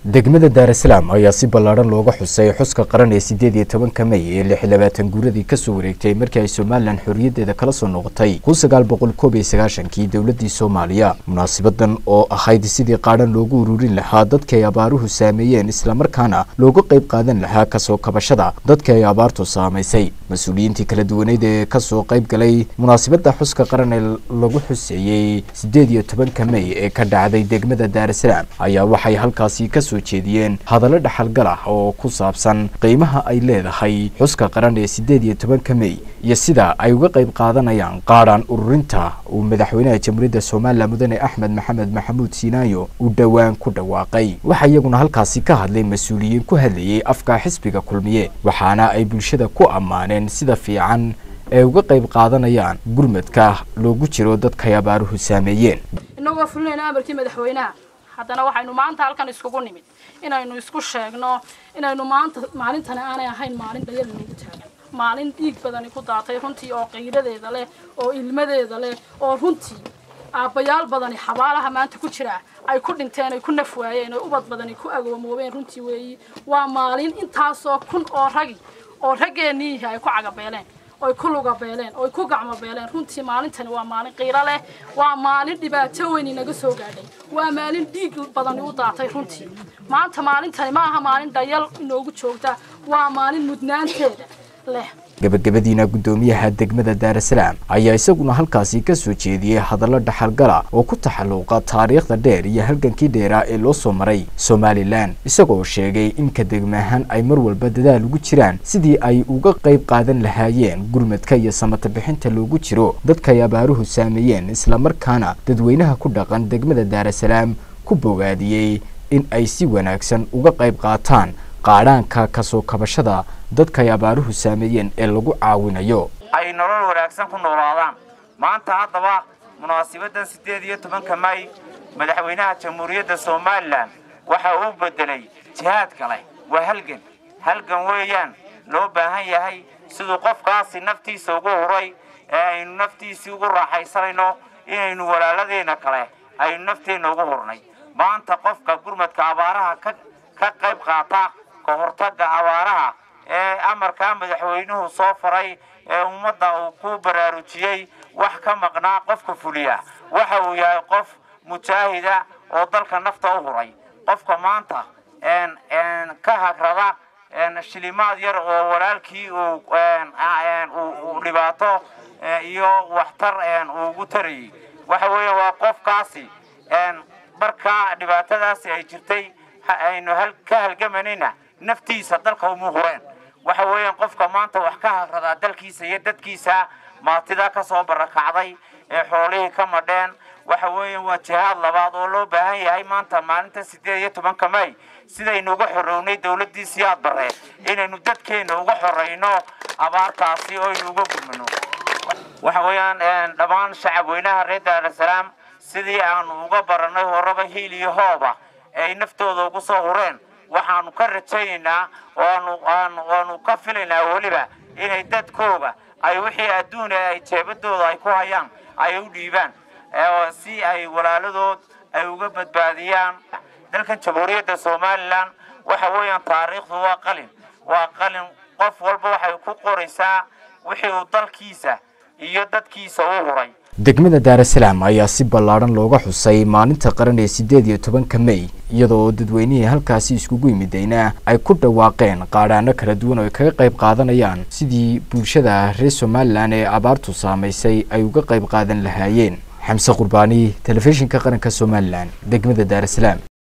degmada daarasalaam ayaa si ballaadhan looga xusay xuska qaran ee sideed iyo tobanka mey ee lix iyo labaatan guuradii kasoo wareegtay markii ay somalilan xorriyaddeeda kala soo noqotay kun sagaal boqol koob iyo sagaashankii dowladdii soomaaliya munaasibadan oo ahayd sidii qaadhan loogu ururin lahaa dadka ay abaaruhu saameeyeen islamarkaana looga qayb qaadan lahaa kasoo kabashada dadka ay abaartu saamaysay mas-uuliyiintii kala duwaneyd ee kasoo qayb galay munaasibadda xuska qaran ee lagu xuseeyey sideed iyo tobanka mey ee ka dhacday degmada daarasalaam ayaa waxay halkaasi kasoo jeediyeen hadallo dhaxalgal ah oo ku saabsan qiimaha ay leedahay xuska qaran ee sideed iyo tobanka mey iyo sida ay uga qayb qaadanayaan qaadhan ururinta uu madaxweynaha jamhuuriyadda somalilan mudane axmed maxamed maxamuud siinaayo uu dhowaan ku dhawaaqay waxaa iyaguna halkaasi ka hadlay mas-uuliyiin ku hadlayay afka xisbiga kulmiye waxaana ay bulshada ku ammaaneen sida fiican ee uga qayb qaadanayaan gurmadka loogu jiro dadkay abaaruhu saameeyeen inagoo fulinayna amarkii madaxweynaha haddana waxaynu maanta halkan iskugu nimid inaynu isku sheegno inaynu maanta maalintani aanay ahayn maalin dhayal noogu taagan maalin dhiig badani ku daatay runtii oo qiiradeeda leh oo ilmadeeda leh oo runtii aabbayaal badani xabaalaha maanta ku jira ay ku dhinteen ay ku naf waayeen oo ubad badani ku agoomoobeen runtii weeyi waa maalin intaasoo kun oo ragi oo raggeeniihi ay ku cagabeeleen oy ku lugabeeleen oy ku gacmobeeleen runtii maalintani waa maalin qiiro leh waa maalin dhibaato weyn inaga soo gaadhay waa maalin dhiig badani u daatay runtii maanta maalintani ma aha maalin dhayal inoogu joogta waa maalin mudnaanteeda leh gabagabadiina guddoomiyaha degmada daarasalaam ayaa isaguna halkaasi ka soo jeediyey hadallo dhaxalgala oo ku taxalluuqa taariikhda dheer iyo halgankii dheeraa ee loo soo maray somalilan isagoo sheegay in ka degmaahaan ay mar walba dadaal ugu jiraan sidii ay uga qayb qaadan lahaayeen gurmadka iyo samata bixinta loogu jiro dadkaay abaaruhu saameeyeen islamarkaana dadweynaha ku dhaqan degmada daarasalaam ku bogaadiyey in ay si wanaagsan uga qayb qaataan qaadhaanka kasoo kabashada dadkaay abaaruhu saameeyeen ee lagu caawinayo ay nolol wanaagsan ku noolaadaan maanta haddaba munaasibaddan siddeed iyo tobanka may madaxweynaha jamhuuriyadda somalilan waxa uu beddelay jihaad kale waa halgan halgan weeyaan loo baahan yahay siduu qofkaasi naftiisa ugu huray ee aynu naftiisii ugu raaxaysanayno inaynu walaaladeenna kale aynu nafteenna ugu hurnay maanta qofka gurmadka abaaraha ka ka qayb qaata ka hortagga abaaraha ee amarkaa madaxweynuhu soo faray ee ummadda uu ku baraarujiyey wax ka maqnaa qofka fuliya waxa uu yahay qof mujaahida oo dalka nafta u huray qofka maanta ka hagrada shilimaad yar oo walaalkii uu dhibaato iyo waxtar uu ugu tarayey waxa weeye waa qofkaasi markaa dhibaatadaasi ay jirtay aynu ka halgamanayna naftiisa dalka uma hureen waxa weeyaan qofka maanta wax ka hagradaa dalkiisa iyo dadkiisa maatida ka soo barakacday ee xoolihii ka madheen waxa weeyaan waa jihaad labaad oo loo baahan yahay maanta maalinta siddeed iyo tobanka may sidaynu uga xorownay dowladdii siyaad barre inaynu dadkeenna uga xorayno abaartaasi oo aynu uga gurmano waxa weeyaan dhammaan shacab weynaha reer daarasalaam sidii aanu uga barannay horaba hiil iyo hooba ay naftooda ugu soo hureen waxaanu ka rajaynaynaa oaanu ka filaynaa weliba inay dadkooga ay wixii adduuna ay jeebadooda ay ku hayaan ay u dhiibaan si ay walaaladood ay uga badbaadiyaan dalkan jamhuuriyadda somalilan waxa weeyaan taariikhdu waa qalin waa qalin qof walba waxay ku qoraysaa wixii uu dalkiisa iyo dadkiisa u huray degmada daarasalaam ayaa si ballaadhan looga xusay maalinta qaran ee siddeed iyo tobanka mey iyadoo dadweynihii halkaasi iskugu yimidayna ay ku dhawaaqeen qaadhaano kala duwan oo ay kaga qayb qaadanayaan sidii bulshada reer somalilan ee abaartu saamaysay ay uga qayb qaadan lahaayeen xamse qurbaani telefishinka qaranka somalilan degmada daarasalaam